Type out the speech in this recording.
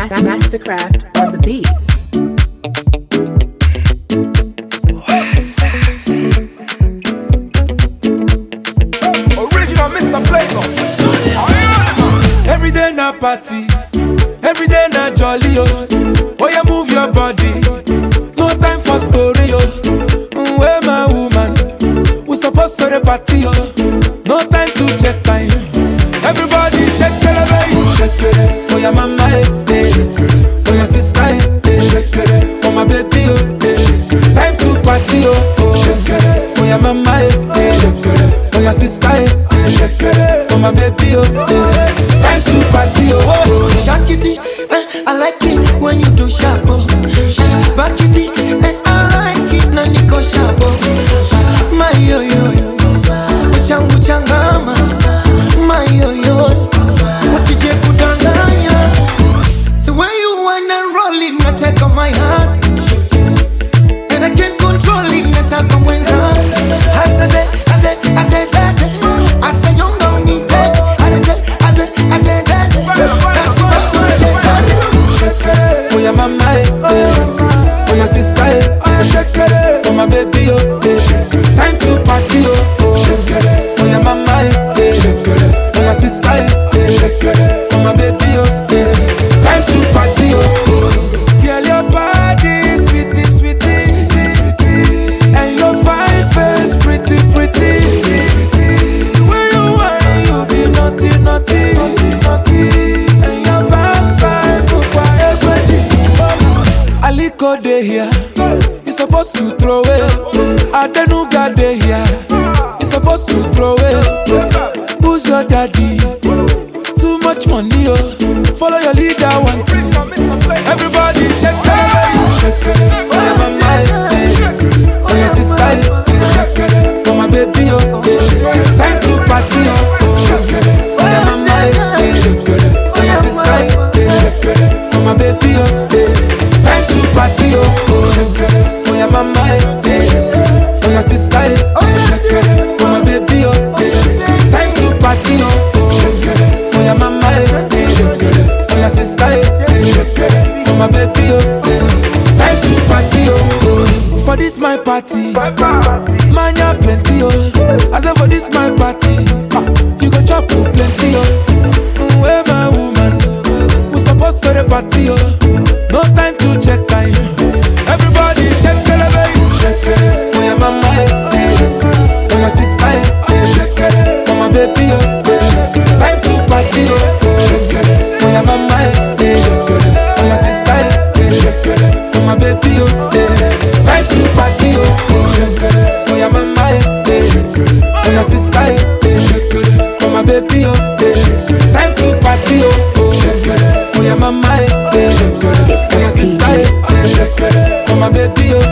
Mastercraft on the beat. Original Mr. Flavor. Every day na party, every day na jolly oh. Oh yeah, move your body. No time for story oh. Mm, Where my woman? We supposed to the party oh. No time to check time. Everybody shake it, baby. Shake it. Oh yeah, mama eh, eh. Oh yeah, sister eh, eh. Shake it. Oh my baby oh. eh. Time to party oh. oh. Shake it. Oh yeah, mama eh, eh. Shake it. Oh yeah, sister eh, eh. Shake it. Oh my baby oh. eh. Time to party oh. oh. Shake it, eh, I like it when you do sharp. Oh. Eh, Back it, eh, I like it na niko sharp. Oh. My yo yo yo, uchangu changama. My yo yo, usije kudanganya. The way you wanna roll it, nataka my heart. And I can't control it, nataka mwenza. Hasade, ade, ade, ade. Asanyonga unite. Ade, ade, ade, ade. That's why you shake it. Oh yeah, mama eh, eh. Oh yeah, sister eh, eh. Oh my baby oh, eh. Time to party oh, oh. Oh yeah, mama eh, eh. Oh yeah, sister eh, eh. Oh my baby oh, eh. Time to party oh, oh. Girl, your body sweetie, sweetie, sweetie, and your fine face pretty, pretty. The way you whine, you be naughty, naughty, naughty, and your backside bukwa egweji. Aliko dey here, you supposed to throw it. Adenuga dey here, you supposed to throw it. Who's your daddy? Too much money, oh. Follow your leader, one two. Everybody shake it, shake it. Oh yeah, mama, eh, eh. oh yeah, sister, eh, eh. oh my baby, oh, eh. time to party, oh. oh. Oh yeah, mama, eh, eh. oh yeah, sister, eh, eh. oh my baby, oh, eh. time to party, oh. oh. Oh yeah, mama, eh, eh. oh yeah, sister, eh, eh. oh my baby, oh, eh. time to party, oh. Oh yeah, mama, eh, eh. oh yeah, sister, eh, eh. oh my baby, oh, eh. time to party, oh. oh. For this my party, man ya plenty, oh. I say for this my party, ah, you go chop oh, plenty, oh. Mm, Where my woman, we supposed to the party, oh. No time to check time. Everybody shake it, baby. Shake it. Oh yeah, mama, eh, eh. Oh yeah, sister, eh, eh. Oh my baby, oh, eh. Time to party, oh. Oh yeah, mama, eh, eh. Oh yeah, sister, eh, eh. Oh my baby, oh, eh. Time to party, oh. Oh yeah, mama, eh, eh. Oh yeah, sister, eh, eh. Oh my baby, oh, eh. Time to party, oh. Oh yeah, mama, eh, eh. Oh yeah, sister, eh, eh. Oh my baby, oh,